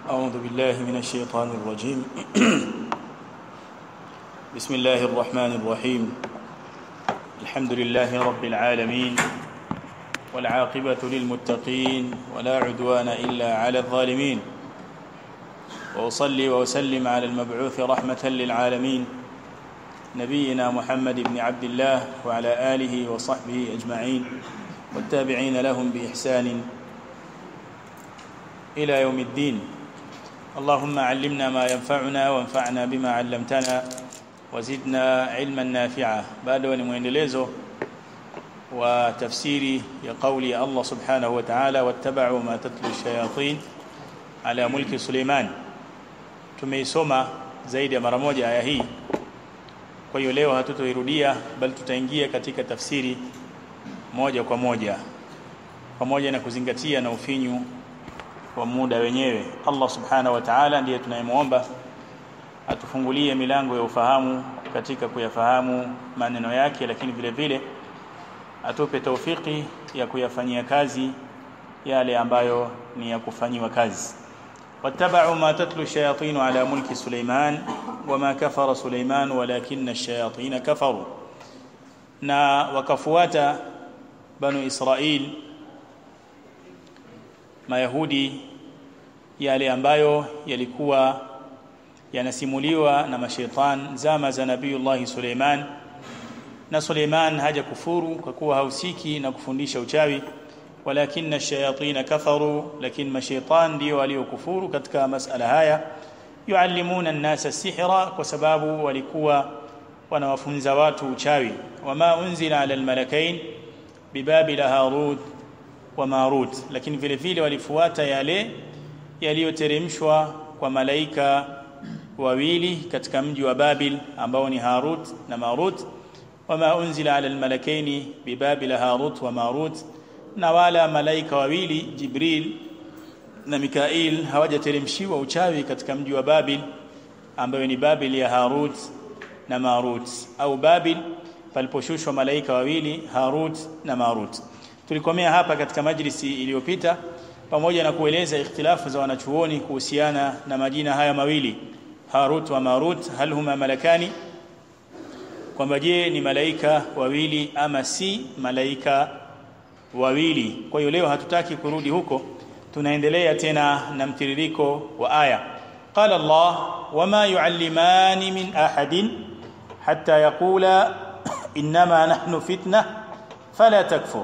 أعوذ بالله من الشيطان الرجيم بسم الله الرحمن الرحيم الحمد لله رب العالمين والعاقبة للمتقين ولا عدوان إلا على الظالمين وأصلي وأسلم على المبعوث رحمة للعالمين نبينا محمد بن عبد الله وعلى آله وصحبه أجمعين والتابعين لهم بإحسان إلى يوم الدين اللهم علمنا ما ينفعنا وانفعنا بما علمتنا وزدنا علما نافعا بعد ni mwendelezo wa tafsiri ya kauli ya Allah subhanahu wa ta'ala wattaba'u ma tatlu shayatin ala mulki Suleiman tumeisoma zaidi ya mara moja aya hii kwa hiyo leo hatutoirudia bali tutaingia katika tafsiri moja kwa moja pamoja na kuzingatia na ufinyu wa muda wenyewe Allah subhanahu wa ta'ala ndiye tunayemwomba atufungulie milango ya ufahamu katika kuyafahamu maneno yake lakini vile vile atupe taufiki ya kuyafanyia kazi yale ambayo ni ya kufanyiwa kazi wattaba'u ma tatlu shayatin ala mulki Suleiman wama kafara Suleiman walakinna ash-shayatin kafaru na wakafuata banu Israil mayahudi yale ambayo yalikuwa yanasimuliwa na mashaitan zama za nabiiullah Suleiman na Suleiman haja kufuru kwa kuwa hausiki na kufundisha uchawi walakin ash-shayatin kafaru lakini mashaitan ndio waliokufuru katika masala haya yuallimuna an-nasa sihra kwa sababu walikuwa wanawafunza watu uchawi wama unzila ala al-malakain bibabil harut wa marut lakini vile vile walifuata yale yaliyoteremshwa kwa malaika wawili katika mji wa Babil ambao ni Harut na Marut wama unzila ala almalakaini bibabil Harut wa Marut na wala malaika wawili Jibril na Mikail hawajateremshiwa uchawi katika mji wa Babil ambayo ni Babil ya Harut na Marut au Babil paliposhushwa malaika wawili Harut na Marut tulikomea hapa katika majlisi iliyopita pamoja na kueleza ikhtilafu za wanachuoni kuhusiana na majina haya mawili Harut wa Marut hal huma malakani kwamba je ni malaika wawili ama si malaika wawili kwa hiyo leo hatutaki kurudi huko tunaendelea tena na mtiririko wa aya قال الله وما يعلمان من أحد حتى يقولا إنما نحن فتنة فلا تكفر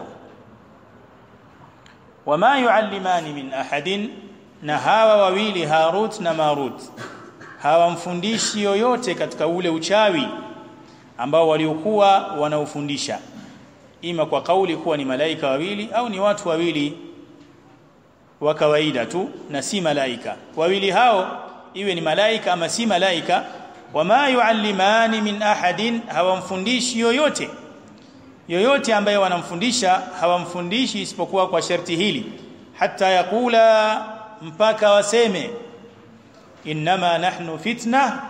wama yuallimani min ahadin na hawa wawili Harut na Marut hawamfundishi yoyote katika ule uchawi ambao waliokuwa wanaufundisha ima kwa kauli kuwa ni malaika wawili au ni watu wawili wa kawaida tu na si malaika wawili hao iwe ni malaika ama si malaika wama yuallimani min ahadin hawamfundishi yoyote yoyote ambaye wanamfundisha hawamfundishi isipokuwa kwa sharti hili hata yakula mpaka waseme inma nahnu fitna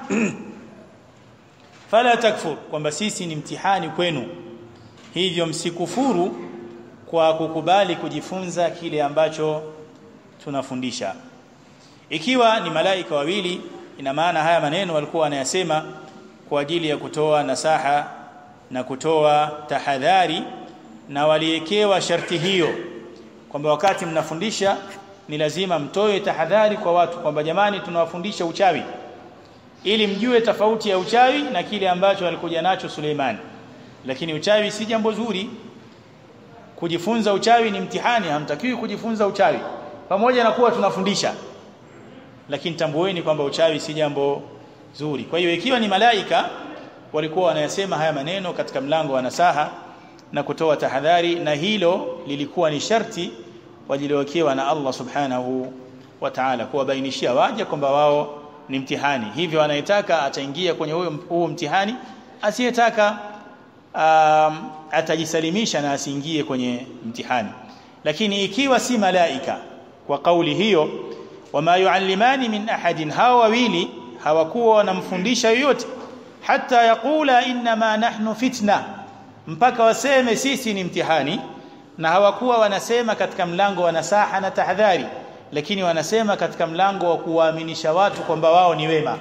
fala takfur kwamba sisi ni mtihani kwenu hivyo msikufuru kwa kukubali kujifunza kile ambacho tunafundisha ikiwa ni malaika wawili ina maana haya maneno walikuwa wanayasema kwa ajili ya kutoa nasaha na kutoa tahadhari na waliekewa sharti hiyo kwamba wakati mnafundisha ni lazima mtoe tahadhari kwa watu kwamba jamani tunawafundisha uchawi ili mjue tofauti ya uchawi na kile ambacho alikuja nacho Suleiman lakini uchawi si jambo zuri kujifunza uchawi ni mtihani hamtakiwi kujifunza uchawi pamoja na kuwa tunafundisha lakini tambueni kwamba uchawi si jambo zuri kwa hiyo ikiwa ni malaika walikuwa wanayasema haya maneno katika mlango wa nasaha na kutoa tahadhari na hilo lilikuwa ni sharti wajiliwekewa na Allah subhanahu wa ta'ala kuwabainishia waja kwamba wao ni mtihani hivyo anayetaka ataingia kwenye huo huo mtihani asiyetaka um, atajisalimisha na asiingie kwenye mtihani lakini ikiwa si malaika kwa kauli hiyo wama yuallimani min ahadin hawa wawili hawakuwa wanamfundisha yoyote hata yakula inma nahnu fitna mpaka waseme sisi ni mtihani na hawakuwa wanasema katika mlango wa nasaha na tahadhari lakini wanasema katika mlango wa kuwaaminisha watu kwamba wao ni wema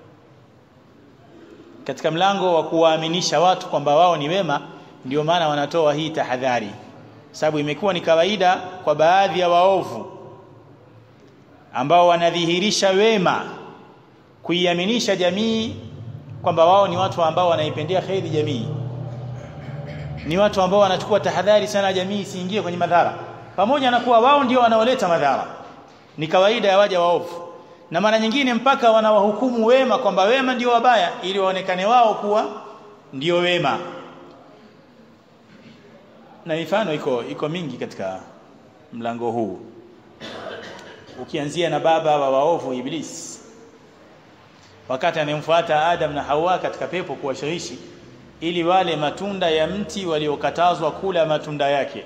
katika mlango wa kuwaaminisha watu kwamba wao ni wema ndio maana wanatoa hii tahadhari sababu imekuwa ni kawaida kwa baadhi ya waovu ambao wanadhihirisha wema kuiaminisha jamii kwamba wao ni watu ambao wanaipendea kheri jamii ni watu ambao wanachukua tahadhari sana jamii isiingie kwenye madhara pamoja na kuwa wao ndio wanaoleta madhara ni kawaida ya waja waovu na mara nyingine mpaka wanawahukumu wema kwamba wema ndio wabaya ili waonekane wao kuwa ndio wema na mifano iko iko mingi katika mlango huu ukianzia na baba wa waovu iblis wakati anemfuata Adam na Hawa katika pepo kuwashawishi ili wale matunda ya mti waliokatazwa kula matunda yake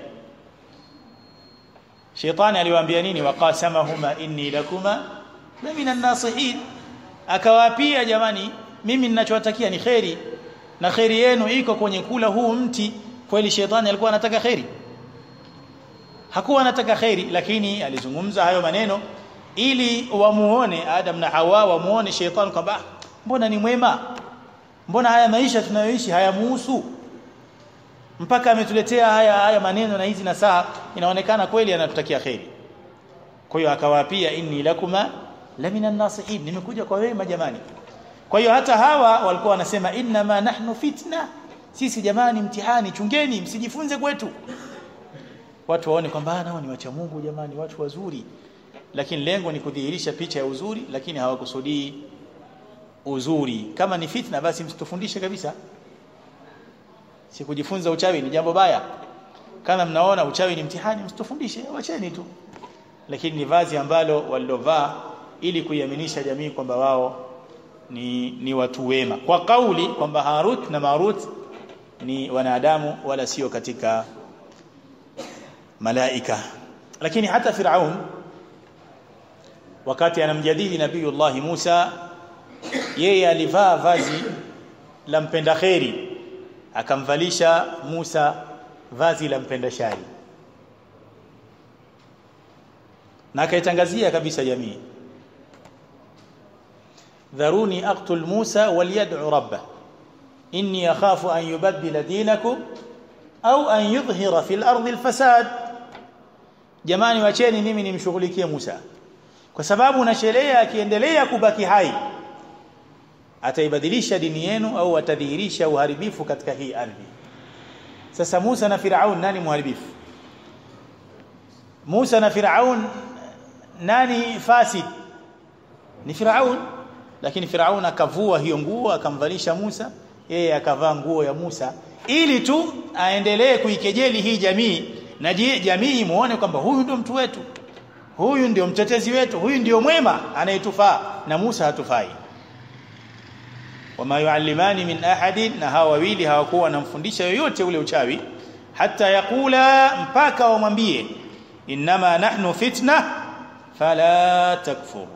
Shetani aliwaambia nini waqasamahuma inni lakuma la minan nasihin akawapia jamani mimi ninachowatakia ni kheri na kheri yenu iko kwenye kula huu mti kweli shetani alikuwa anataka kheri hakuwa anataka kheri lakini alizungumza hayo maneno ili wamuone Adam na Hawa wamuone shetani kwamba mbona ni mwema mbona haya maisha tunayoishi hayamuhusu mpaka ametuletea haya haya maneno na hizi na saa inaonekana kweli anatutakia kheri kwa hiyo akawaapia inni lakuma la minan nasihin nimekuja kwa wema jamani kwa hiyo hata hawa walikuwa wanasema inna ma nahnu fitna sisi jamani mtihani chungeni msijifunze kwetu watu waone kwamba nao ni wacha Mungu jamani watu wazuri lakini lengo ni kudhihirisha picha ya uzuri lakini hawakusudii uzuri kama ni fitna basi msitufundishe kabisa si kujifunza uchawi ni jambo baya kama mnaona uchawi ni mtihani msitufundishe wacheni tu lakini ni vazi ambalo walilovaa ili kuiaminisha jamii kwamba wao ni, ni watu wema kwa kauli kwamba Harut na Marut ni wanadamu wala sio katika malaika lakini hata Firaun wakati anamjadili Nabiiullah Musa yeye alivaa vazi la mpenda kheri akamvalisha Musa vazi la mpenda shari na akaitangazia kabisa jamii dharuni aqtul Musa waliyad'u rabbah inni akhafu an yubaddila dinakum au an yudhhira fil ardi alfasad jamani wacheni mimi nimshughulikie Musa kwa sababu nashelea akiendelea kubaki hai ataibadilisha dini yenu au atadhihirisha uharibifu katika hii ardhi sasa Musa na Firaun nani muharibifu Musa na Firaun nani fasid ni Firaun lakini Firaun akavua hiyo nguo akamvalisha Musa yeye akavaa nguo ya Musa ili tu aendelee kuikejeli hii jamii na jamii muone kwamba huyu ndio mtu wetu huyu ndio mtetezi wetu huyu ndio mwema anayetufaa na Musa hatufai wama yuallimani min ahadin na hawa wawili hawakuwa wanamfundisha yoyote ule uchawi hata yakula mpaka wamwambie inma nahnu fitna fala takfur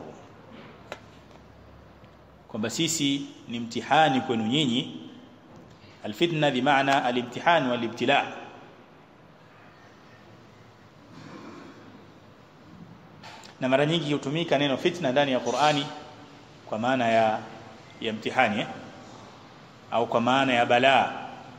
kwamba sisi ni mtihani kwenu nyinyi alfitna bimaana alimtihan walibtila na mara nyingi hutumika neno fitna ndani ya Qur'ani kwa maana ya ya mtihani eh? au kwa maana ya balaa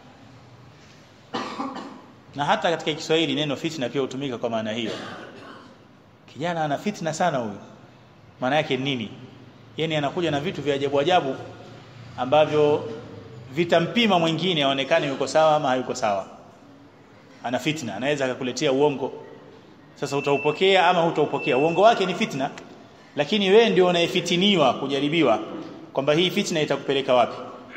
na hata katika Kiswahili neno fitna pia hutumika kwa maana hiyo kijana ana fitna sana huyu maana yake nini yani anakuja na vitu vya ajabu ajabu ambavyo vitampima mwingine aonekane yuko sawa ama hayuko sawa ana fitna anaweza akakuletea uongo sasa utaupokea ama hutaupokea uongo wake ni fitna lakini wewe ndio unayefitiniwa kujaribiwa kwamba hii fitna itakupeleka wapi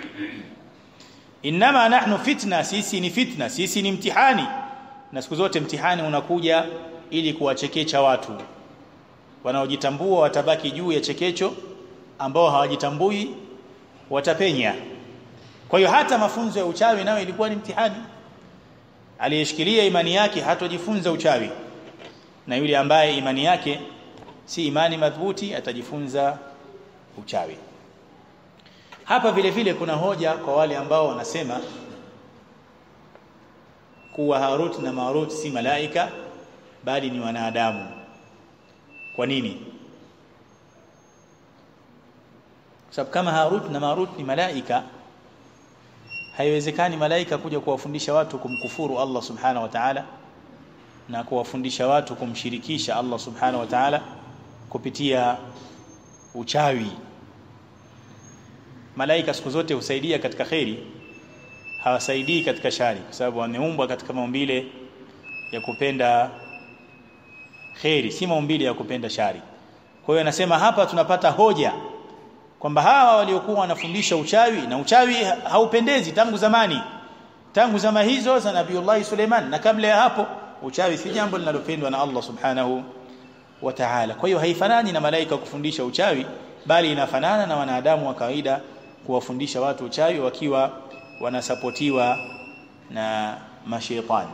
inma nahnu fitna sisi ni fitna sisi ni mtihani na siku zote mtihani unakuja ili kuwachekecha watu wanaojitambua watabaki juu ya chekecho ambao hawajitambui watapenya kwa hiyo hata mafunzo ya uchawi nayo ilikuwa ni mtihani aliyeshikilia imani yake hatojifunza uchawi na yule ambaye imani yake si imani madhubuti atajifunza uchawi hapa vile vile kuna hoja kwa wale ambao wanasema kuwa Harut na Marut si malaika bali ni wanadamu kwa nini sababu kama Harut na Marut ni malaika haiwezekani malaika kuja kuwafundisha watu kumkufuru Allah subhanahu wa ta'ala na kuwafundisha watu kumshirikisha Allah subhanahu wa ta'ala kupitia uchawi malaika siku zote husaidia katika kheri hawasaidii katika shari kwa sababu wameumbwa katika maumbile ya kupenda kheri si maumbile ya kupenda shari kwa hiyo anasema hapa tunapata hoja kwamba hawa waliokuwa wanafundisha uchawi na uchawi haupendezi tangu zamani tangu zama hizo za Nabiiullah Suleiman na kabla ya hapo uchawi si jambo linalopendwa na Allah subhanahu wa ta'ala kwa hiyo haifanani na malaika kufundisha uchawi bali inafanana na wanadamu wa kawaida kuwafundisha watu uchawi wakiwa wanasapotiwa na mashaitani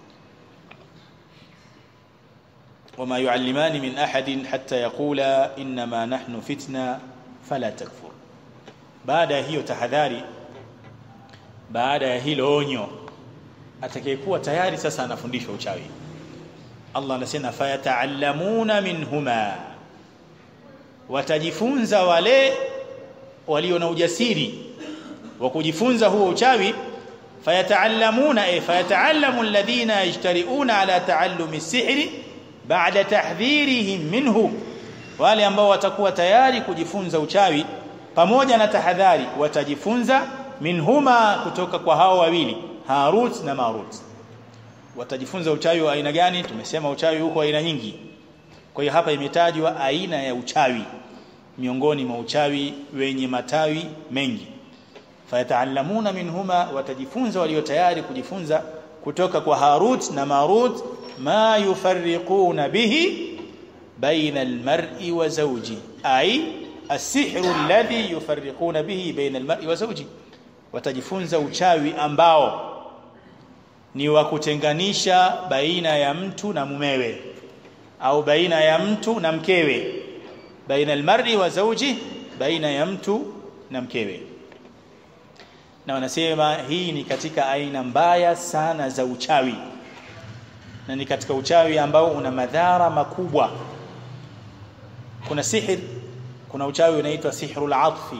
وما يعلمان من أحد حتى يقولا إنما نحن فتنة فلا تكفر baada ya hiyo tahadhari baada ya hilo onyo atakayekuwa tayari sasa anafundishwa uchawi Allah anasema fayataallamuna minhuma watajifunza wale walio na ujasiri wa kujifunza huo uchawi fayataallamuna ay fayataallamu alladhina yajtari'una ala taallumi sihri ba'da tahdhirihim minhu wale ambao watakuwa tayari kujifunza uchawi pamoja na tahadhari watajifunza minhuma kutoka kwa hao wawili Harut na Marut watajifunza uchawi wa aina gani tumesema uchawi huko aina nyingi kwa hiyo hapa imetajwa aina ya uchawi miongoni mwa uchawi wenye matawi mengi fayataallamuna minhuma watajifunza walio tayari kujifunza kutoka kwa Harut na Marut ma yufarriquna bihi baina almar'i wa zawji ay السحر الذي يفرقون به بين المرء وزوجه watajifunza uchawi ambao ni wa kutenganisha baina ya mtu na mumewe au baina ya mtu na mkewe baina almar'i wa zawji baina ya mtu na mkewe na wanasema hii ni katika aina mbaya sana za uchawi na ni katika uchawi ambao una madhara makubwa kuna sihir kuna uchawi unaitwa sihrul atfi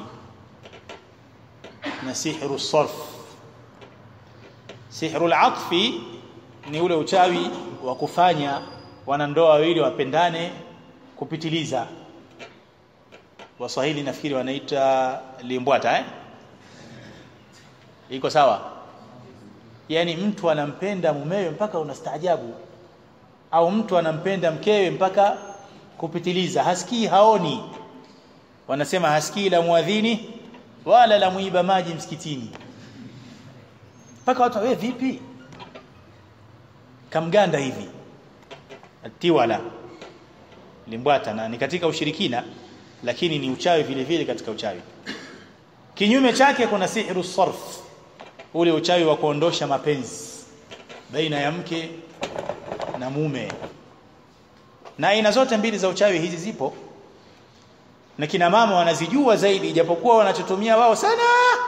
na sihru sarf sihrul atfi ni ule uchawi wa kufanya wanandoa wawili wapendane kupitiliza waswahili nafikiri wanaita limbwata eh iko sawa yani mtu anampenda mumewe mpaka unastaajabu au mtu anampenda mkewe mpaka kupitiliza hasikii haoni wanasema hasikii la muadhini wala la muiba maji msikitini mpaka watu wewe vipi kamganda hivi tiwala limbwata na ni katika ushirikina lakini ni uchawi vile vile katika uchawi kinyume chake kuna sihru sarf ule uchawi wa kuondosha mapenzi baina ya mke na mume na aina zote mbili za uchawi hizi zipo na kina mama wanazijua zaidi ijapokuwa wanachotumia wao sana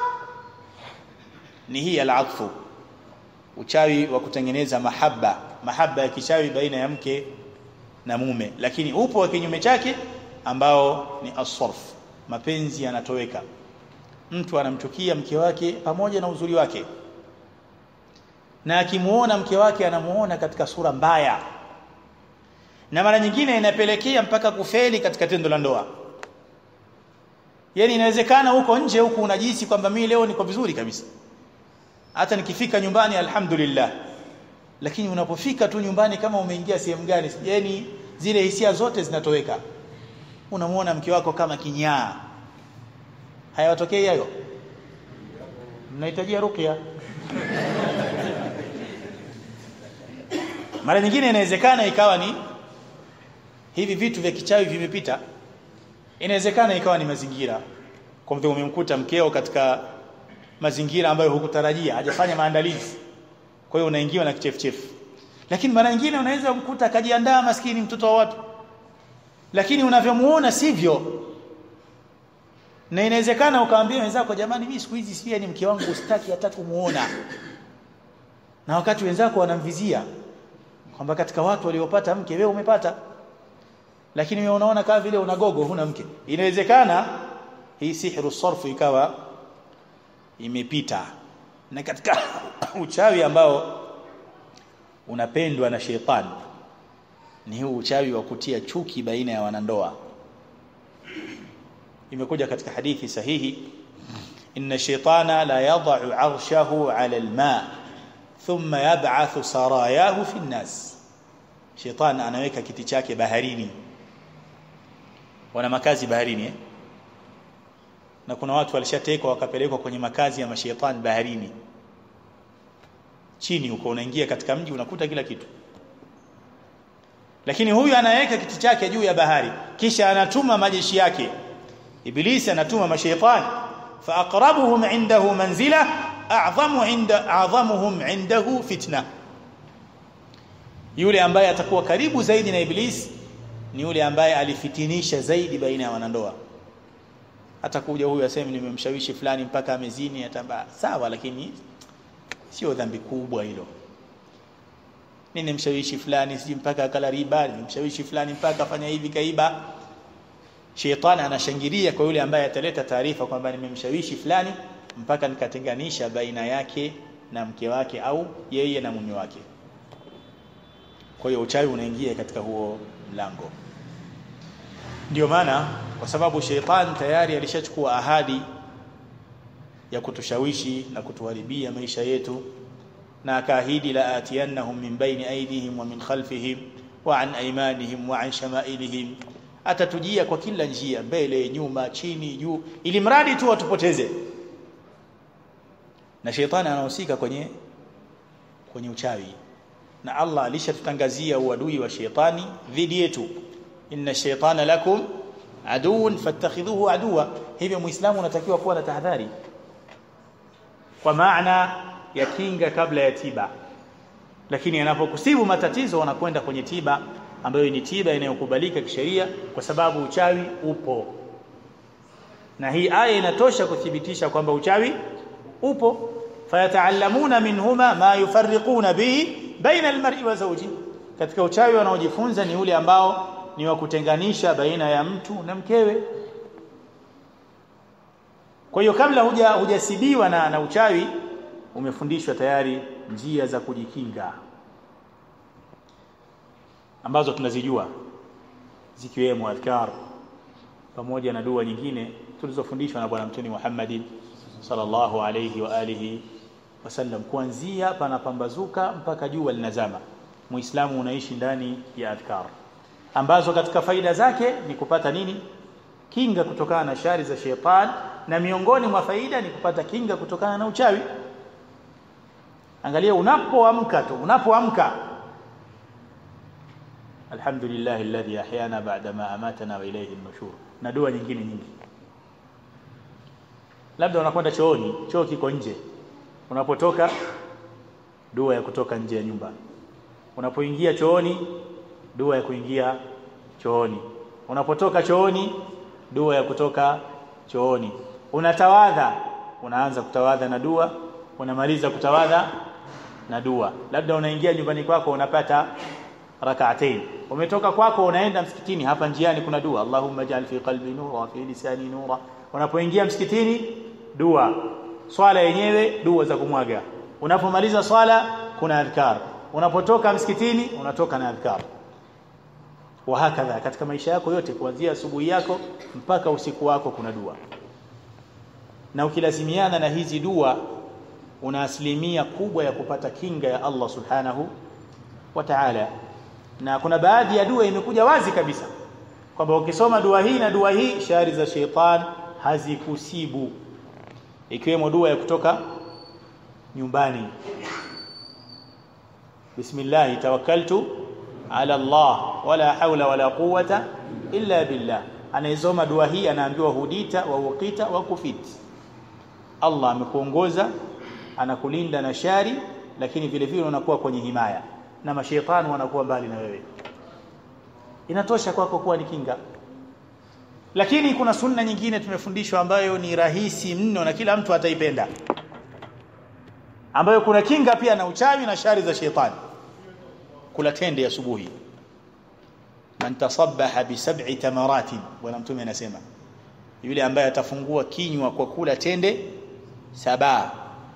ni hii al-atfu uchawi wa kutengeneza mahaba mahaba ya kichawi baina ya mke na mume lakini upo wa kinyume chake ambao ni asarf mapenzi yanatoweka mtu anamchukia mke wake pamoja na uzuri wake na akimuona mke wake anamuona katika sura mbaya na mara nyingine inapelekea mpaka kufeli katika tendo la ndoa yani inawezekana huko nje huku unajisi kwamba mimi leo niko vizuri kabisa hata nikifika nyumbani alhamdulillah lakini unapofika tu nyumbani kama umeingia sehemu gani yani zile hisia zote zinatoweka unamuona mke wako kama kinyaa hayawatokei hayo mnahitajia ruqya mara nyingine inawezekana ikawa ni hivi vitu vya kichawi vimepita inawezekana ikawa ni mazingira kwa mfano umemkuta mkeo katika mazingira ambayo hukutarajia hajafanya maandalizi kwa hiyo unaingiwa na kichefuchefu lakini mara nyingine unaweza kumkuta akajiandaa maskini mtoto wa watu lakini unavyomuona sivyo na inawezekana ukaambia wenzako jamani mimi siku hizi si ni mke wangu usitaki hata kumuona na wakati wenzako wanamvizia kwamba katika watu waliopata mke wewe umepata lakini wewe unaona kama vile una gogo huna mke inawezekana hii sihru sarfu ikawa imepita na katika uchawi ambao unapendwa na shetani ni huu uchawi wa kutia chuki baina ya wanandoa imekuja katika hadithi sahihi inna shaytana la yad'u 'arshahu 'ala al-ma thumma yab'athu sarayahu fi an-nas shaytan anaweka kiti chake baharini wana makazi baharini eh? na kuna watu walishatekwa wakapelekwa kwenye makazi ya mashaitani baharini chini huko unaingia katika mji unakuta kila kitu lakini huyu anaweka kiti chake juu ya bahari kisha anatuma majeshi yake ibilisi anatuma mashaitani fa aqrabuhum indahu manzila a'zamu inda a'zamuhum indahu fitna yule ambaye atakuwa karibu zaidi na ibilisi ni yule ambaye alifitinisha zaidi baina ya wanandoa atakuja huyu aseme nimemshawishi fulani mpaka amezini atamba sawa lakini sio dhambi kubwa hilo nimemshawishi fulani siji mpaka akala riba nimemshawishi fulani mpaka afanya hivi kaiba shetani anashangilia kwa yule ambaye ataleta taarifa kwamba nimemshawishi fulani mpaka nikatenganisha baina yake na mke wake au yeye na mume wake kwa hiyo uchawi unaingia katika huo mlango ndio maana kwa sababu shetani tayari alishachukua ahadi ya kutushawishi na kutuharibia maisha yetu na akaahidi la atiyannahum min baini aydihim wa min khalfihim wa an aymanihim wa an shamailihim atatujia kwa kila njia mbele nyuma chini juu ili mradi tu watupoteze na shetani anahusika kwenye kwenye uchawi na Allah alishatutangazia uadui wa shetani dhidi yetu inna shaytana lakum aduun fattakhidhuhu aduwa hivyo muislamu unatakiwa kuwa na tahadhari kwa maana ya kinga kabla ya tiba lakini yanapokusibu matatizo wanakwenda kwenye tiba ambayo ni tiba inayokubalika kisheria kwa sababu uchawi upo na hii aya inatosha kuthibitisha kwamba uchawi upo fayataallamuna minhuma ma yufarriquna bihi baina almar'i wa zawji katika uchawi wanaojifunza ni ule ambao ni wa kutenganisha baina ya mtu na mkewe kwa hiyo kabla huja hujasibiwa na, na uchawi umefundishwa tayari njia za kujikinga ambazo tunazijua zikiwemo adhkar pamoja na dua nyingine tulizofundishwa na bwana mtume Muhammad sallallahu alayhi wa alihi wasallam kuanzia panapambazuka mpaka jua linazama muislamu unaishi ndani ya adhkar ambazo katika faida zake ni kupata nini kinga kutokana na shari za shetani na miongoni mwa faida ni kupata kinga kutokana na uchawi angalia unapoamka tu unapoamka alhamdulillah alladhi ahyana ba'da ma amatana wa ilayhi an-nushur na dua nyingine nyingi labda unakwenda chooni choo kiko nje unapotoka dua ya kutoka nje ya nyumba unapoingia chooni dua ya kuingia chooni unapotoka chooni dua ya kutoka chooni unatawadha unaanza kutawadha na dua unamaliza kutawadha na dua labda unaingia nyumbani kwako unapata rak'atain umetoka kwako unaenda msikitini hapa njiani kuna dua Allahumma ja'al fi qalbi nura wa fi lisani nura unapoingia msikitini dua swala yenyewe dua za kumwaga unapomaliza swala kuna adhkar unapotoka msikitini unatoka na adhkar wa hakadha katika maisha yako yote kuanzia asubuhi yako mpaka usiku wako kuna dua na ukilazimiana na hizi dua una asilimia kubwa ya kupata kinga ya Allah subhanahu wa ta'ala na kuna baadhi ya dua imekuja wazi kabisa kwamba ukisoma dua hii na dua hii shari za sheitan hazikusibu ikiwemo dua ya kutoka nyumbani bismillah tawakkaltu ala Allah wala haula wala quwwata illa billah anayesoma dua hii anaambiwa hudita wa uqita wa kufit Allah amekuongoza anakulinda na shari lakini vile vile unakuwa kwenye himaya na mashaitani wanakuwa mbali na wewe inatosha kwako kuwa ni kinga lakini kuna sunna nyingine tumefundishwa ambayo ni rahisi mno na kila mtu ataipenda ambayo kuna kinga pia na uchawi na shari za shetani kula tende asubuhi man tasabbaha bi sab'i tamaratin bwana mtume anasema yule ambaye atafungua kinywa kwa kula tende saba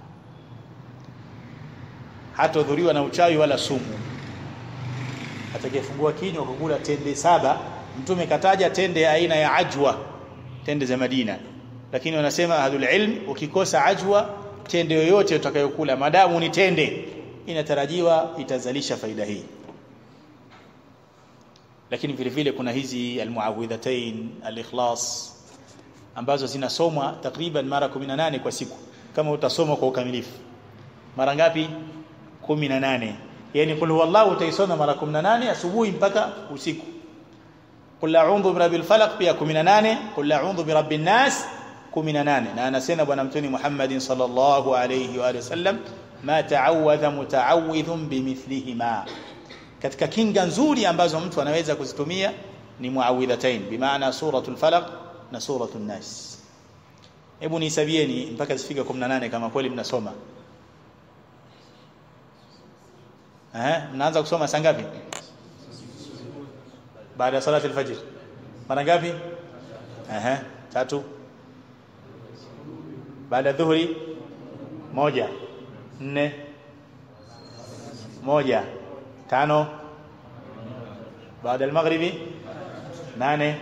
hatodhuriwa na uchawi wala sumu atakayefungua kinywa kwa kula tende saba mtume kataja tende aina ya ajwa tende za Madina lakini wanasema ahlul ilm ukikosa ajwa tende yoyote utakayokula madamu ni tende inatarajiwa itazalisha faida hii lakini vile vile kuna hizi almuawidhatain alikhlas ambazo zinasomwa takriban mara 18 kwa siku kama utasoma kwa ukamilifu mara ngapi 18 yani kul huwallahu utaisoma mara 18 asubuhi mpaka usiku qul a'udhu birabbil falaq pia 18 qul a'udhu birabbin nas 18 na anasema bwana mtume Muhammad sallallahu alayhi wa sallam ma ta'awadha muta'awidhun bimithlihima katika kinga nzuri ambazo mtu anaweza kuzitumia ni muawidhatain bimaana suratul falaq na suratul nas hebu nihesabieni mpaka zifika 18 kama kweli mnasoma eh mnaanza kusoma saa ngapi baada ya salati al-fajr mara ngapi eh tatu baada dhuhuri moja nne moja tano baada al-maghribi nane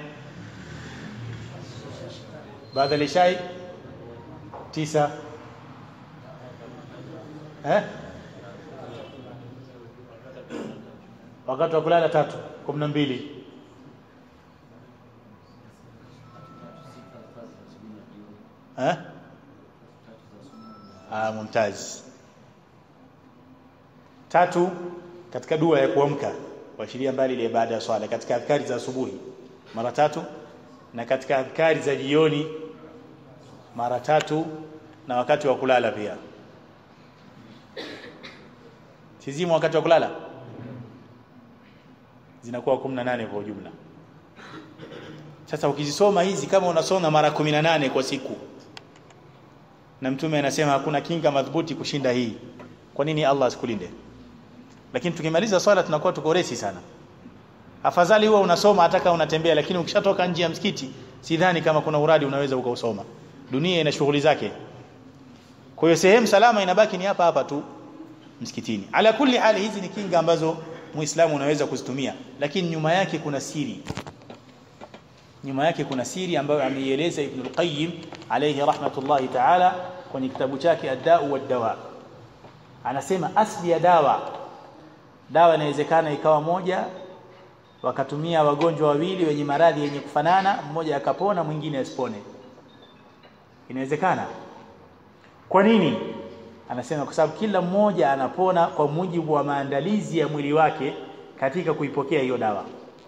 baada al-ishai tisa eh wakati wa kulala tatu 12 eh ah mumtaz tatu katika dua ya kuamka kuashiria mbali ile baada ya swala katika adhkari za asubuhi mara tatu na katika adhkari za jioni mara tatu na wakati wa kulala pia sizimu wakati wa kulala zinakuwa 18 kwa ujumla sasa ukizisoma hizi kama unasoma mara 18 kwa siku na mtume anasema hakuna kinga madhubuti kushinda hii kwa nini Allah asikulinde lakini tukimaliza swala tunakuwa tuko resi sana afadhali huwa unasoma hata kama unatembea lakini ukishatoka nje ya msikiti sidhani kama kuna uradi unaweza ukausoma dunia ina shughuli zake kwa hiyo sehemu salama inabaki ni hapa hapa tu msikitini ala kulli hali hizi ni kinga ambazo muislamu unaweza kuzitumia lakini nyuma yake kuna siri nyuma yake kuna siri ambayo ameieleza Ibn al-Qayyim alayhi rahmatullahi ta'ala kwenye kitabu chake Ad-Da'u wad-Dawa anasema asli ya dawa dawa inawezekana ikawa moja wakatumia wagonjwa wawili wenye maradhi yenye kufanana mmoja akapona mwingine asipone inawezekana kwa nini anasema kwa sababu kila mmoja anapona kwa mujibu wa maandalizi ya mwili wake katika kuipokea hiyo dawa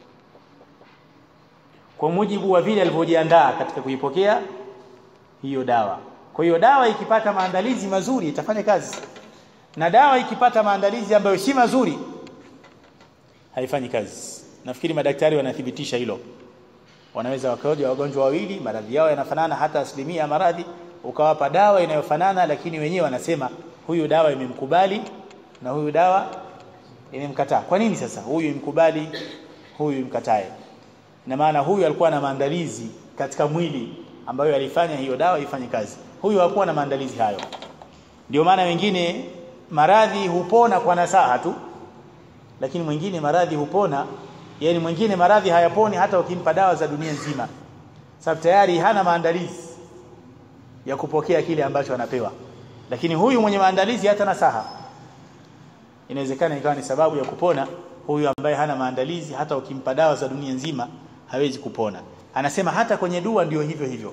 kwa mujibu wa vile alivyojiandaa katika kuipokea hiyo dawa kwa hiyo dawa ikipata maandalizi mazuri itafanya kazi na dawa ikipata maandalizi ambayo si mazuri haifanyi kazi nafikiri madaktari wanathibitisha hilo wanaweza wakaoja wagonjwa wawili maradhi yao yanafanana hata asilimia ya maradhi ukawapa dawa inayofanana lakini wenyewe wanasema huyu dawa imemkubali na huyu dawa imemkataa kwa nini sasa huyu imkubali huyu imkatae na maana huyu alikuwa na maandalizi katika mwili ambayo alifanya hiyo dawa ifanye kazi huyu hakuwa na maandalizi hayo ndio maana wengine maradhi hupona kwa nasaha tu lakini mwingine maradhi hupona yani mwingine maradhi hayaponi hata ukimpa dawa za dunia nzima sababu tayari hana maandalizi ya kupokea kile ambacho anapewa lakini huyu mwenye maandalizi hata nasaha inawezekana ikawa ni sababu ya kupona huyu ambaye hana maandalizi hata ukimpa dawa za dunia nzima hawezi kupona anasema hata kwenye dua ndio hivyo hivyo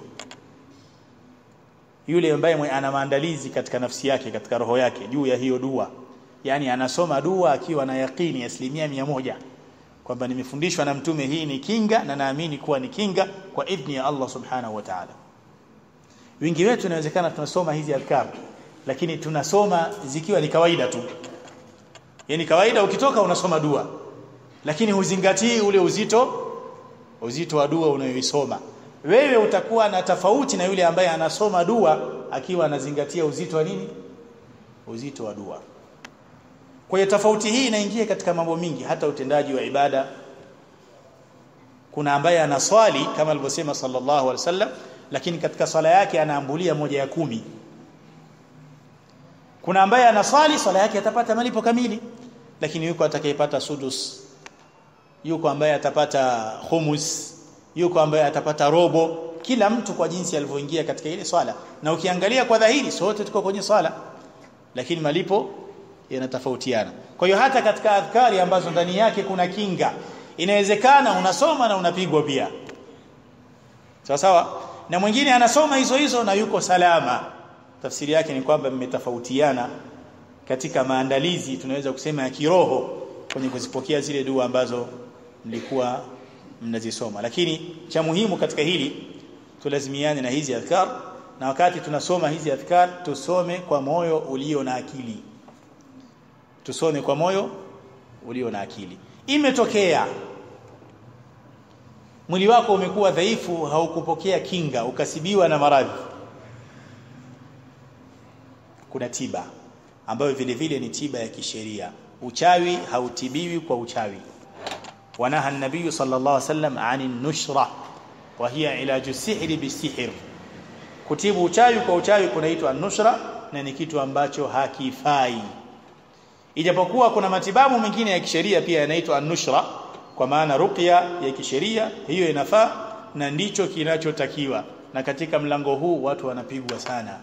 yule ambaye ana maandalizi katika nafsi yake katika roho yake juu ya hiyo dua yani anasoma dua akiwa na yakini asilimia mia moja kwamba nimefundishwa na mtume hii ni kinga na naamini kuwa ni kinga kwa idhni ya Allah subhanahu wa ta'ala wingi wetu inawezekana tunasoma hizi adhkar lakini tunasoma zikiwa ni kawaida tu yani kawaida ukitoka unasoma dua lakini huzingatii ule uzito uzito wa dua unayoisoma wewe utakuwa na tofauti na yule ambaye anasoma dua akiwa anazingatia uzito wa nini uzito wa dua kwa hiyo tofauti hii inaingia katika mambo mingi hata utendaji wa ibada kuna ambaye anaswali kama alivyosema sallallahu alaihi wasallam lakini katika swala yake anaambulia moja ya kumi kuna ambaye anaswali swala yake atapata malipo kamili lakini yuko atakayepata sudus yuko ambaye atapata khumus yuko ambaye atapata robo kila mtu kwa jinsi alivyoingia katika ile swala na ukiangalia kwa dhahiri sote tuko kwenye swala lakini malipo yanatofautiana kwa hiyo hata katika adhkari ambazo ndani yake kuna kinga inawezekana unasoma na unapigwa pia sawa sawa na mwingine anasoma hizo hizo na yuko salama tafsiri yake ni kwamba mmetofautiana katika maandalizi tunaweza kusema ya kiroho kwenye kuzipokea zile dua ambazo mlikuwa mnazisoma lakini cha muhimu katika hili tulazimiane na hizi adhkar na wakati tunasoma hizi adhkar tusome kwa moyo ulio na akili tusome kwa moyo ulio na akili imetokea mwili wako umekuwa dhaifu haukupokea kinga ukasibiwa na maradhi kuna tiba ambayo vile vile ni tiba ya kisheria uchawi hautibiwi kwa uchawi wanaha an-nabiy sallallahu alaihi wasallam 'anil nushra wa hiya ilaju sihri bisihr kutibu uchawi kwa uchawi kunaitwa nushra na ni kitu ambacho hakifai ijapokuwa kuna matibabu mengine ya kisheria pia yanaitwa nushra kwa maana ruqya ya kisheria hiyo inafaa na ndicho kinachotakiwa na katika mlango huu watu wanapigwa sana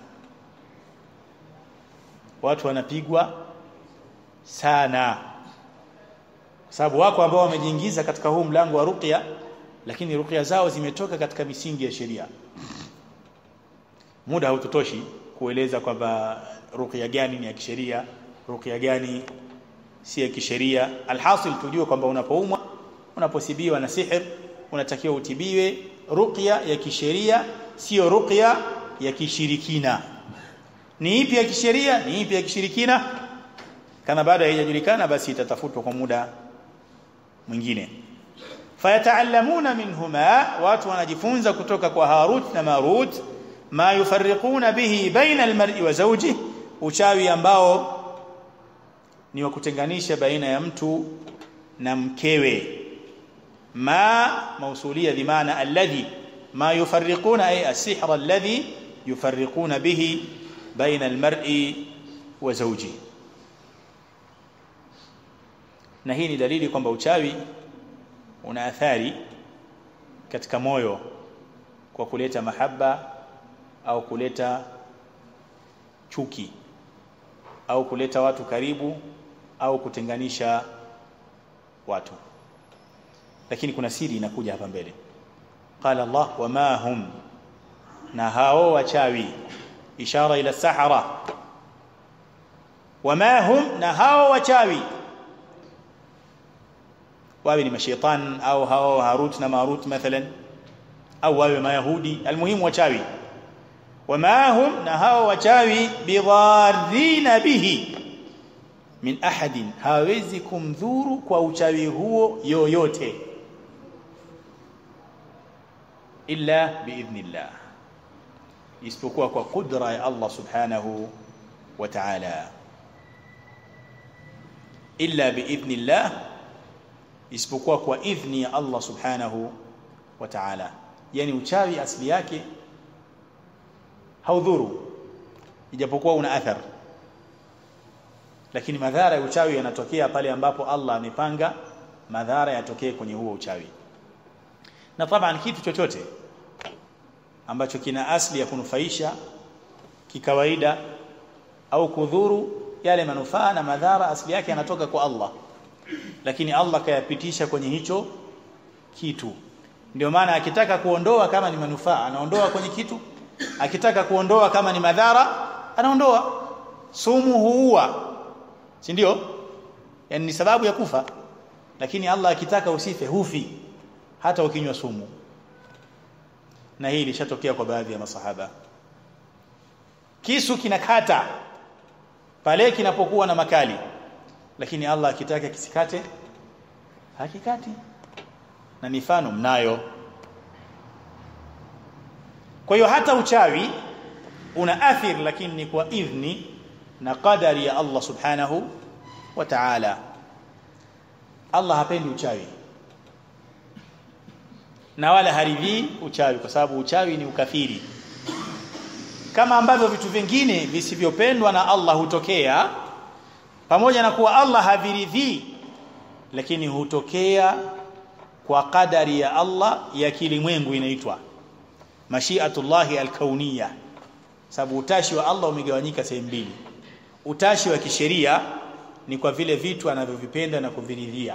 watu wanapigwa sana kwa sababu wako ambao wamejiingiza katika huu mlango wa ruqya lakini ruqya zao zimetoka katika misingi ya sheria muda hautotoshi kueleza kwamba ruqya gani ni ya kisheria ruqya gani si ya kisheria alhasil tujue kwamba unapoumwa unaposibiwa na sihir unatakiwa utibiwe ruqya ya kisheria sio ruqya ya kishirikina ni ipi ya kisheria ni ipi ya kishirikina kana bado haijajulikana basi itatafutwa kwa muda mwingine fayataallamuna minhuma watu wanajifunza kutoka kwa Harut na Marut ma yufarriquna bihi baina almar'i wa zawjihi uchawi ambao ni wa kutenganisha baina ya mtu na mkewe ma mausulia bimaana alladhi ma yufarriquna ay as-sihr alladhi yufarriquna bihi baina almar'i wa zawjihi na hii ni dalili kwamba uchawi una athari katika moyo kwa kuleta mahaba au kuleta chuki au kuleta watu karibu au kutenganisha watu lakini kuna siri inakuja hapa mbele qala Allah wama hum na hao wachawi ishara ila sahara wama hum na hao wachawi wawe ni mashaitan au hao harut na marut mathalan au wawe mayahudi almuhimu wachawi wama hum na hao wachawi bidharina bihi min ahadin hawezi kumdhuru kwa uchawi huo yoyote illa biidhnillah isipokuwa kwa kudra ya Allah subhanahu wa ta'ala illa biidhnillah isipokuwa kwa idhni ya Allah subhanahu wa ta'ala yani uchawi asili yake haudhuru ijapokuwa una athar lakini madhara ya uchawi yanatokea pale ambapo Allah amepanga madhara yatokee kwenye huo uchawi na taban kitu chochote ambacho kina asli ya kunufaisha kikawaida au kudhuru yale manufaa na madhara asili yake yanatoka kwa Allah lakini Allah kayapitisha kwenye hicho kitu ndio maana akitaka kuondoa kama ni manufaa anaondoa kwenye kitu akitaka kuondoa kama ni madhara anaondoa sumu huua si ndio yani ni sababu ya kufa lakini Allah akitaka usife hufi hata ukinywa sumu na hii ilishatokea kwa baadhi ya masahaba kisu kinakata pale kinapokuwa na makali lakini Allah akitaka kisikate hakikati na mifano mnayo kwa hiyo hata uchawi una athir lakini ni kwa idhni na qadari ya Allah subhanahu wa ta'ala Allah hapendi uchawi na wala haridhii uchawi kwa sababu uchawi ni ukafiri kama ambavyo vitu vingine visivyopendwa na Allah hutokea pamoja na kuwa Allah haviridhii lakini hutokea kwa kadari ya Allah ya kilimwengu inaitwa mashiatullahi alkauniyya sababu utashi wa Allah umegawanyika sehemu mbili utashi wa kisheria ni kwa vile vitu anavyovipenda na kuviridhia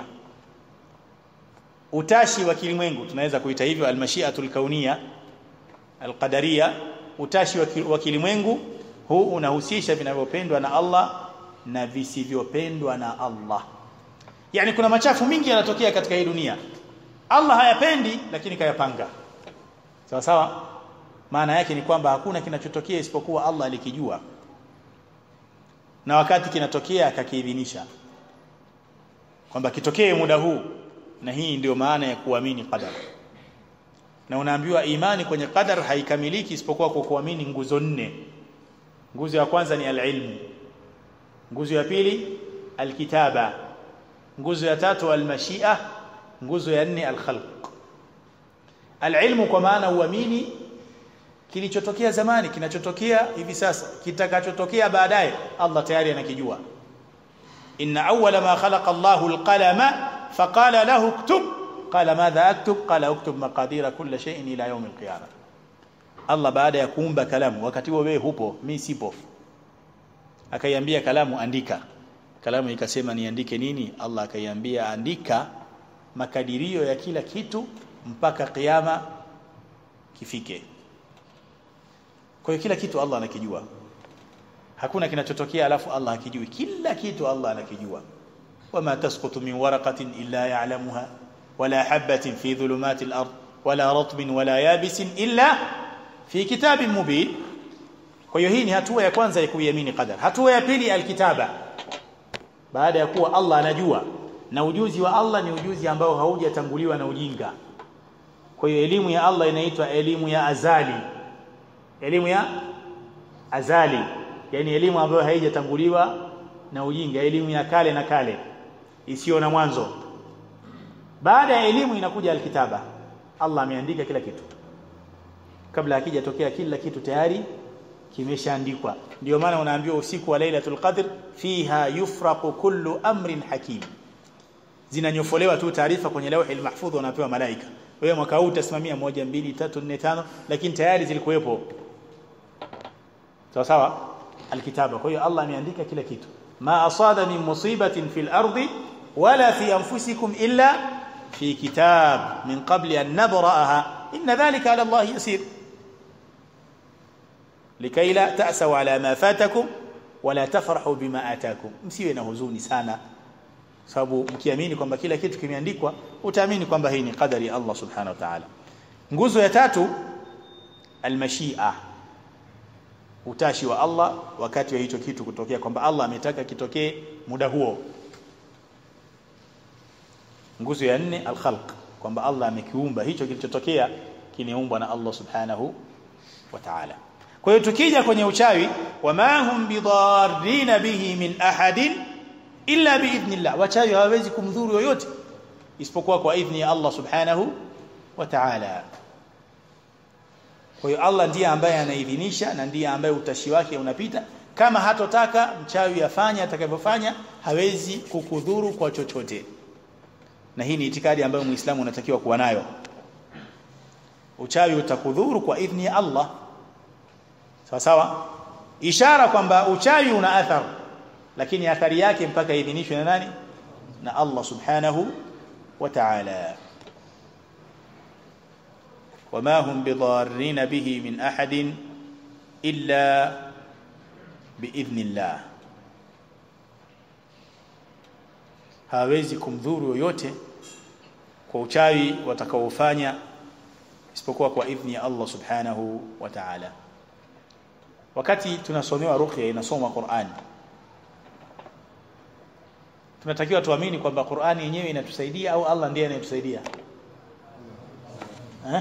utashi wa kilimwengu tunaweza kuita hivyo almashiatul kauniyya alqadariya utashi wa kilimwengu huu unahusisha vinavyopendwa na Allah na visivyopendwa na Allah yani kuna machafu mingi yanatokea katika hii dunia Allah hayapendi lakini kayapanga sawa sawa maana yake ni kwamba hakuna kinachotokea isipokuwa Allah alikijua na wakati kinatokea akakiidhinisha kwamba kitokee muda huu na hii ndio maana ya kuamini qadar na unaambiwa imani kwenye qadar haikamiliki isipokuwa kwa kuamini nguzo nne nguzo ya kwanza ni alilmu nguzo ya pili alkitaba nguzo ya tatu almashia nguzo ya nne alkhalq alilmu kwa maana uamini kilichotokea zamani kinachotokea hivi sasa kitakachotokea baadaye Allah tayari anakijua inna awwala ma khalaqa Allahu alqalama faqala lahu uktub qala madha aktub qala uktub maqadira kulli shay'in ila yawm alqiyamah Allah baada ya kuumba kalamu wakati huo wewe hupo mimi sipo akaiambia kalamu andika kalamu ikasema niandike nini Allah akaiambia andika makadirio ya kila kitu mpaka kiyama kifike kwa hiyo kila kitu Allah anakijua hakuna kinachotokea alafu Allah hakijui kila kitu Allah anakijua wama tasqutu min waraqatin illa ya'lamuha wala habatin fi dhulumati al-ard wala ratbin wala yabisin illa fi kitabin mubin kwa hiyo hii ni hatua ya kwanza ya kuiamini qadar hatua ya pili alkitaba baada ya kuwa Allah anajua na ujuzi wa Allah ni ujuzi ambao haujatanguliwa na ujinga kwa hiyo elimu ya Allah inaitwa elimu ya azali elimu ya azali yani elimu ambayo haijatanguliwa na ujinga elimu ya kale na kale isiyo na mwanzo baada ya elimu inakuja alkitaba Allah ameandika kila kitu kabla hakijatokea kila kitu tayari kimeshaandikwa ndio maana unaambiwa usiku wa lailatul qadr fiha yufraqu kullu amrin hakim zinanyofolewa tu taarifa kwenye lauhi mahfudh wanapewa malaika wewe mwaka huu utasimamia moja mbili tatu nne tano lakini tayari zilikuwepo sawa sawa alkitaba kwa hiyo Allah ameandika kila kitu ma asada min musibatin fil ardi wala fi anfusikum illa fi kitab min qabli an nabra'aha inna dhalika ala Allah yasir likay la ta'saw ala ma fatakum wala tafrahu bima atakum msiwe na huzuni sana sababu mkiamini kwamba kila kitu kimeandikwa utaamini kwamba hii ni qadari ya Allah subhanahu wa ta'ala nguzo ya tatu almashia utashi wa Allah wakati wa hicho kitu kutokea kwamba Allah ametaka kitokee muda huo nguzo ya nne alkhalq kwamba Allah amekiumba hicho kilichotokea kimeumbwa na Allah subhanahu wa ta'ala kwa hiyo tukija kwenye uchawi wama hum bidarrina bihi min ahadin illa biidhnillah wachawi hawawezi kumdhuru yoyote isipokuwa kwa idhni ya Allah subhanahu wa ta'ala kwa hiyo Allah ndiye ambaye anaidhinisha na ndiye ambaye utashi wake unapita kama hatotaka mchawi afanye atakavyofanya hawezi kukudhuru kwa chochote na hii ni itikadi ambayo muislamu unatakiwa kuwa nayo uchawi utakudhuru kwa idhni ya Allah sawa sawa ishara kwamba uchawi una athari lakini athari yake mpaka idhinishwe na nani na Allah subhanahu wa ta'ala وما هم بضارين به من أحد إلا بإذن الله hawezi kumdhuru yoyote kwa uchawi watakaofanya isipokuwa kwa idhni ya Allah subhanahu wa ta'ala wakati tunasomewa ruqya inasoma Qur'an tunatakiwa tuamini kwamba Qur'ani yenyewe inatusaidia au Allah ndiye anayetusaidia eh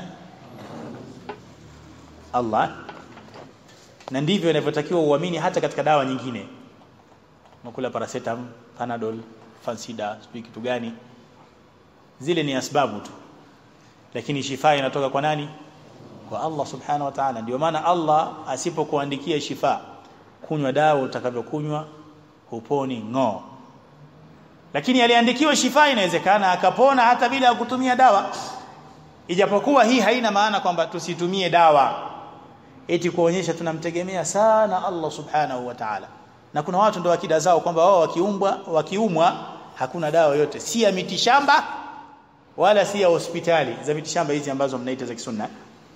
Allah na ndivyo inavyotakiwa uamini hata katika dawa nyingine unakula paracetamol panadol fansida sijui kitu gani zile ni asbabu tu lakini shifa inatoka kwa nani kwa Allah subhanahu wa ta'ala ndio maana Allah asipokuandikia shifa kunywa dawa utakavyokunywa huponi ng'o lakini aliandikiwa shifa inawezekana akapona hata bila kutumia dawa ijapokuwa hii haina maana kwamba tusitumie dawa eti kuonyesha tunamtegemea sana Allah subhanahu wa ta'ala na kuna watu ndio akida zao kwamba wao wakiumbwa wakiumwa hakuna dawa yote si ya mitishamba wala si ya hospitali za mitishamba hizi ambazo mnaita za kisunna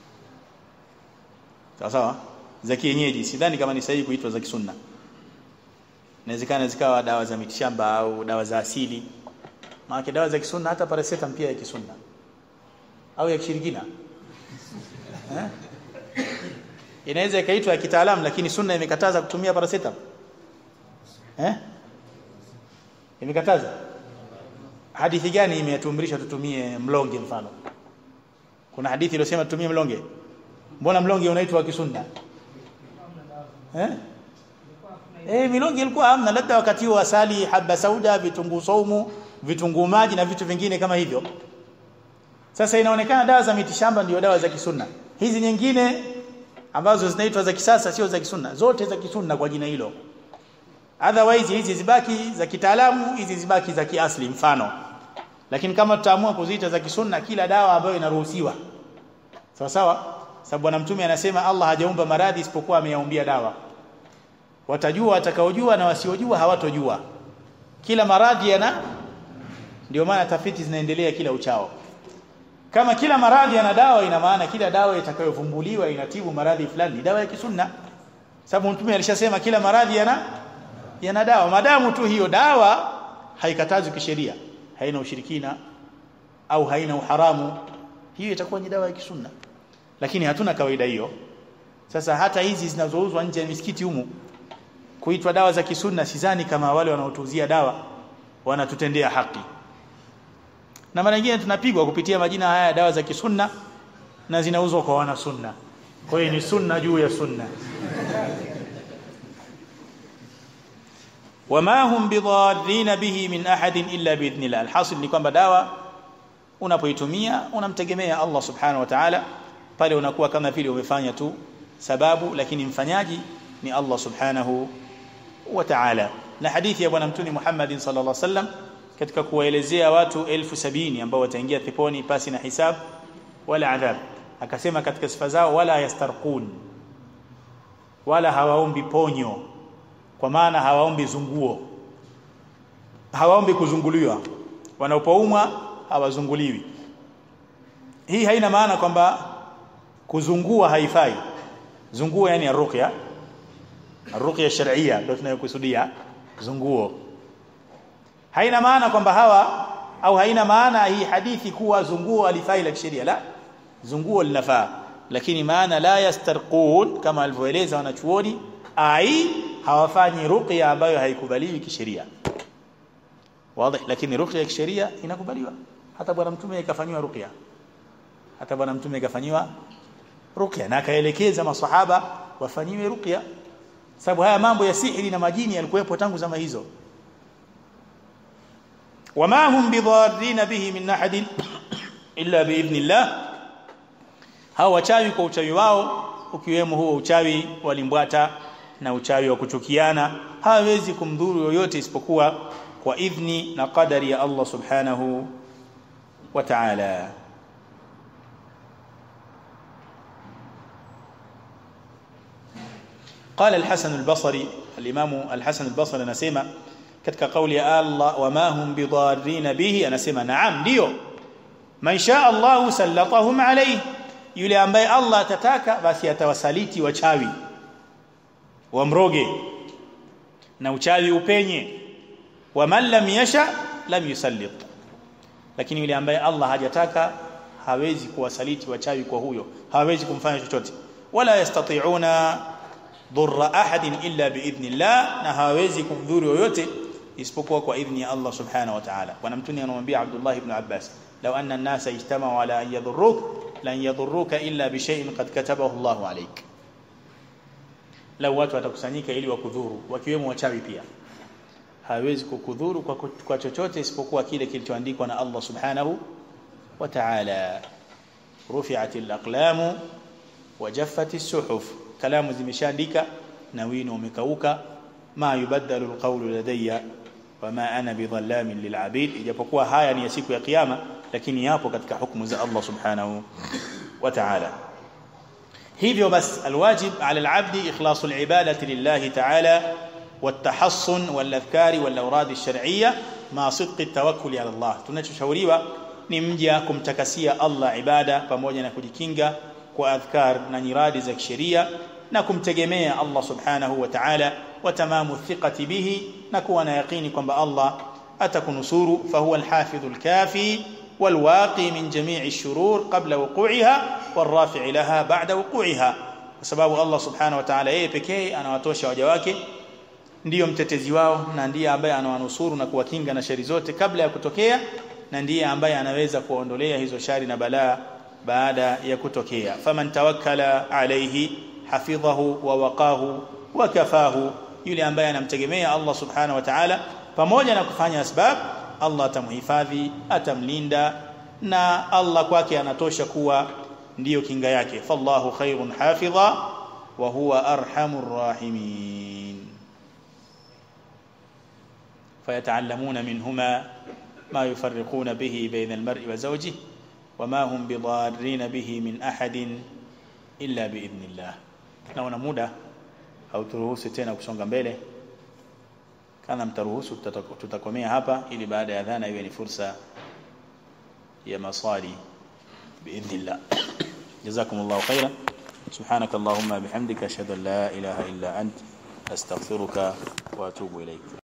sawa sawa za kienyeji sidhani kama ni sahihi kuitwa za kisunna inawezekana zikawa dawa za mitishamba au dawa za asili maana dawa za kisunna hata paracetamol pia ya kisunna au ya kishirikina eh? inaweza ikaitwa ya kitaalamu lakini sunna imekataza kutumia paracetamol eh imekataza hadithi gani imetuamrisha tutumie mlonge mfano kuna hadithi iliyosema tutumie mlonge mbona mlonge unaitwa kisunna eh eh milonge ilikuwa hamna labda wakati wa asali haba sauda vitunguu saumu vitunguu maji na vitu vingine kama hivyo sasa inaonekana dawa za mitishamba ndio dawa za kisunna hizi nyingine ambazo zinaitwa za kisasa sio za kisunna zote za kisunna kwa jina hilo otherwise hizi zibaki za kitaalamu hizi zibaki za kiasli mfano lakini kama tutaamua kuziita za kisunna kila dawa ambayo inaruhusiwa sawa sawa sababu bwana mtume anasema Allah hajaumba maradhi isipokuwa ameyaumbia dawa watajua watakaojua na wasiojua hawatojua kila maradhi yana ndio maana tafiti zinaendelea kila uchao kama kila maradhi yana dawa ina maana kila dawa itakayovumbuliwa inatibu maradhi fulani ni dawa ya kisunna sababu mtume alishasema kila maradhi yana yana dawa madamu tu hiyo dawa haikatazwi kisheria haina ushirikina au haina uharamu hiyo itakuwa ni dawa ya kisunna lakini hatuna kawaida hiyo sasa hata hizi zinazouzwa nje ya misikiti humu kuitwa dawa za kisunna sidhani kama wale wanaotuzia dawa wanatutendea haki na mara nyingine tunapigwa kupitia majina haya dawa za kisunna na zinauzwa kwa wana sunna kwa hiyo ni sunna juu ya sunna wama hum bidharrin bihi min ahadin illa biidhnillah alhasil ni kwamba dawa unapoitumia unamtegemea Allah subhanahu wa ta'ala pale unakuwa kama vile umefanya tu sababu lakini mfanyaji ni Allah subhanahu wa ta'ala na hadithi ya bwana mtume Muhammad sallallahu alaihi wasallam katika kuwaelezea watu elfu sabini ambao wataingia peponi pasi na hisab wala adhab akasema katika sifa zao wala yastarqun wala hawaombi ponyo kwa maana hawaombi zunguo hawaombi kuzunguliwa wanapoumwa hawazunguliwi hii haina maana kwamba kuzungua haifai zunguo yani arruqya arruqya shar'iyya ndio tunayokusudia zunguo haina maana kwamba hawa au haina maana hii hadithi kuwa zunguo alifai la kisheria la zunguo linafaa lakini maana la yastarqun kama alivyoeleza wanachuoni ai hawafanyi ruqya ambayo haikubaliwi kisheria wazi lakini ruqya ya kisheria inakubaliwa hata bwana mtume ikafanywa ruqya hata bwana mtume ikafanywa ruqya na akaelekeza maswahaba wafanyiwe ruqya sababu haya mambo ya sihiri na majini yalikuwepo tangu zama hizo wama hum bidharrin bihi min ahadin illa biidhnillah hao wachawi kwa uchawi wao ukiwemo huo uchawi walimbwata na uchawi wa kuchukiana hawezi kumdhuru yoyote isipokuwa kwa idhni na qadari ya Allah subhanahu wa ta'ala قال الحسن البصري الإمام الحسن البصري anasema katika kauli ya Allah wama hum bidarrin bihi anasema naam ndio man shaa Allah sallatahum alayhi yule ambaye Allah atataka basi atawasaliti wachawi wamroge na uchawi upenye wa man lam yasha lam yusallit lakini yule ambaye Allah hajataka hawezi kuwasaliti wachawi kwa huyo hawezi kumfanya chochote wala yastati'una dhurra ahadin illa biidhnillah na hawezi kumdhuru yoyote isipokuwa kwa idhni ya Allah subhanahu wa ta'ala bwana mtume anamwambia Abdullah ibn Abbas law anna an-nasa ijtama'u ala an yadhurruk lan yadhurruka illa bi shay'in qad katabahu Allah alayk lau watu watakusanyika ili wakudhuru wakiwemo wachawi pia hawezi kukudhuru kwa, kwa chochote isipokuwa kile kilichoandikwa na Allah subhanahu wa ta'ala rufi'at al-aqlamu wa jaffat as-suhuf kalamu zimeshaandika na wino umekauka ma yubaddalu al-qawlu ladayya wama ana bidhallamin lil'abid ijapokuwa haya ni ya siku ya kiyama lakini yapo katika hukumu za Allah subhanahu wa ta'ala hivyo bas alwajib ala alabdi ikhlasu alibadati lillahi ta'ala والتحصن والاذكار والاوراد الشرعيه مع صدق التوكل على الله tunachoshauriwa ni mja kumtakasia Allah ibada pamoja na kujikinga kwa adhkar na nyiradi za kisheria na kumtegemea Allah subhanahu wa ta'ala wa tamamu thiqati bihi na kuwa na yaqini kwamba Allah atakunusuru fahuwa alhafidhu alkafi والواقي من جميع الشرور قبل وقوعها والرافع لها بعد وقوعها sababu Allah subhanahu wa ta'ala yeye pekee anawatosha waja wake ndiyo mtetezi wao na ndiye ambaye anawanusuru na kuwakinga na shari zote kabla ya kutokea na ndiye ambaye anaweza kuondolea hizo shari na balaa baada ya kutokea faman tawakkala alayhi hafidhahu wa waqahu wa kafahu yule ambaye anamtegemea Allah subhanahu wa ta'ala pamoja na kufanya asbab Allah atamhifadhi atamlinda na Allah kwake anatosha kuwa ndiyo kinga yake fallahu khairun hafidha wa huwa arhamur rahimin فيتعلمون منهما ما يفرقون به بين المرء وزوجه وما هم بضارين به من أحد إلا بإذن الله naona muda hauturuhusu tena kusonga mbele kana mtaruhusu tutakomea hapa ili baada ya dhana iwe ni fursa ya maswali biidhnillah jazakumullahu khairan subhanakallahumma bihamdika ashhadu an la ilaha illa ant astaghfiruka wa atubu ilayk